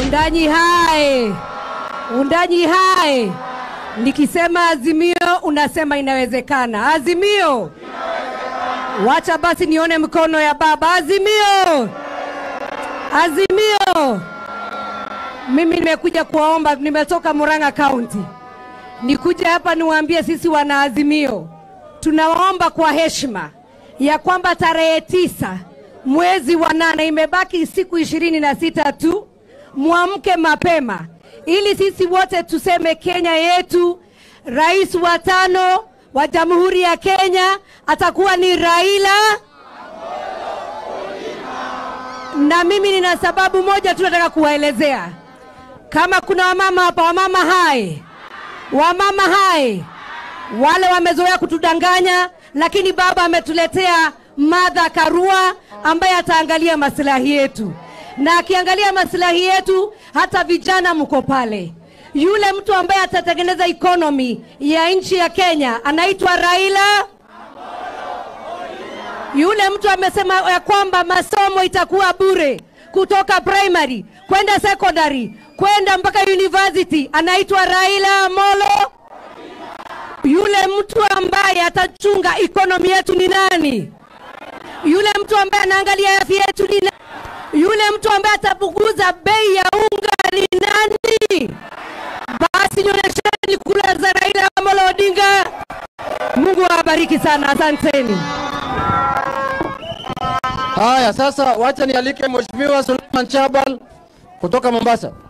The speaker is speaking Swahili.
Undanyi hai, undanyi hai. Nikisema Azimio unasema inawezekana. Azimio, wacha basi nione mkono ya baba. Azimio, Azimio. Mimi nimekuja kuwaomba, nimetoka Murang'a County, nikuja hapa niwaambie sisi wana Azimio tunawaomba kwa heshima ya kwamba tarehe tisa mwezi wa nane imebaki siku ishirini na sita tu, mwamke mapema ili sisi wote tuseme Kenya yetu, rais wa tano wa Jamhuri ya Kenya atakuwa ni Raila. Na mimi nina sababu moja tu nataka kuwaelezea. Kama kuna wamama hapa, wamama hai, wamama hai, wale wamezoea kutudanganya, lakini baba ametuletea Martha Karua ambaye ataangalia maslahi yetu, na akiangalia maslahi yetu, hata vijana mko pale. Yule mtu ambaye atatengeneza economy ya nchi ya Kenya anaitwa Raila. Yule mtu amesema ya kwamba masomo itakuwa bure kutoka primary kwenda secondary kwenda mpaka university, anaitwa Raila Amolo. Yule mtu ambaye atachunga economy yetu ni nani? Yule mtu ambaye anaangalia afya yetu ni nani? Yule mtu ambaye atapunguza bei ya unga ni nani? Basi nionyesheni kura za Raila Amolo Odinga. Mungu awabariki sana, asanteni. Haya, sasa wacha nialike Mheshimiwa Suleiman Chabal kutoka Mombasa.